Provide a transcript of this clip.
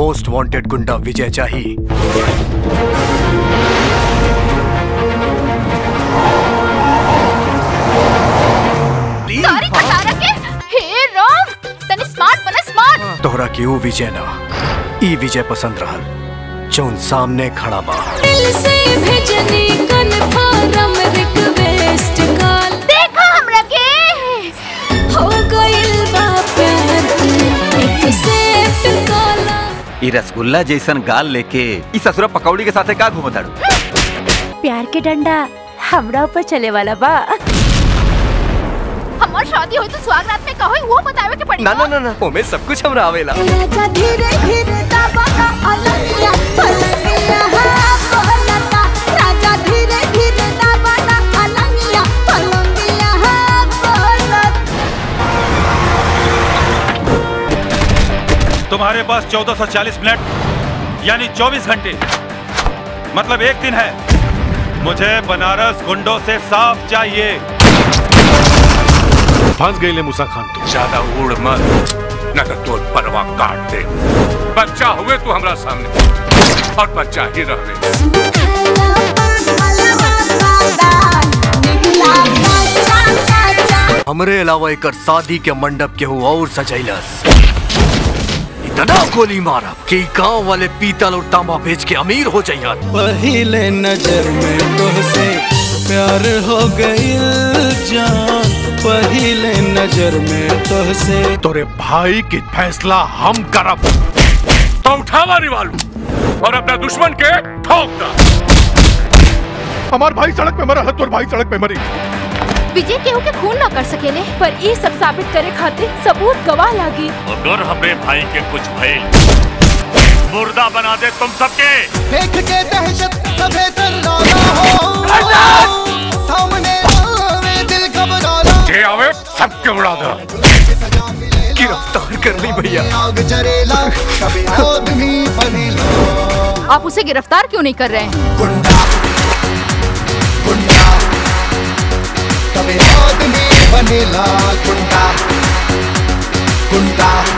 most wanted गुंडा विजय चाहिए सारी खटारा के हे राम तनी स्मार्ट बना स्मार्ट तोहरा की ऊ विजय ना ई विजय पसंद रहल जौन सामने खड़ा बा दिल से भेजनी कन्फर्म रिक्वेस्ट कॉल देखा हमरा के हो गइल बा प्यार एक्सेप्ट कॉल ई रसगुल्ला जैसन गाल लेके ई ससुरा पकौड़ी के साथे का घूमताड़ू प्यार के डंडा हमरा ऊपर चले वाला बा हमार शादी होई तो स्वागत रात में कहोई वो बतावे के पड़ी ना ना ना ना ओमे सब कुछ हमरा आवेला राजा धीरे धीरे दबाना अलगिया पलंगिया बोलता राजा धीरे धीरे दबाना अलगिया पलंगिया बोलता तुम्हारे पास 1440 मिनट यानी 24 घंटे मतलब एक दिन है मुझे बनारस गुंडों से साफ चाहिए फंस गई ले मूसा खान तो ज्यादा उड़ मत न तो तोर परवा काट दे बच्चा हुए तू हमरा सामने और बच्चा ही रहे हमरे अलावा एकर शादी के मंडप के हु और सजैलस इतना गोली मारा कि गांव वाले पीतल और तांबा बेच के अमीर हो जाइयन पहले नजर में तुझसे प्यार हो गई जान पहले नजर में तुझसे तोरे भाई की फैसला हम करब तो उठावा रिवालू और अपना दुश्मन के ठोक दा हमार भाई सड़क पे मरा है तोर भाई सड़क पे मरी विजय केहू के खून ना कर सकेले पर ये सब साबित करे खातिर सबूत गवाह लागी अगर हमरे भाई के कुछ भइल मुर्दा बना दे तुम सबके देख के दहशत सभे तर्राना हो सामने आवे दिल घबराना जे आवे सबके उड़ा दो गिरफ्तार कर ली भैया आग जरेला कभी आदमी बनेला आप उसे गिरफ्तार क्यों नहीं कर रहे हैं गुंडा गुंडा कभी आदमी बनेला गुंडा गुंडा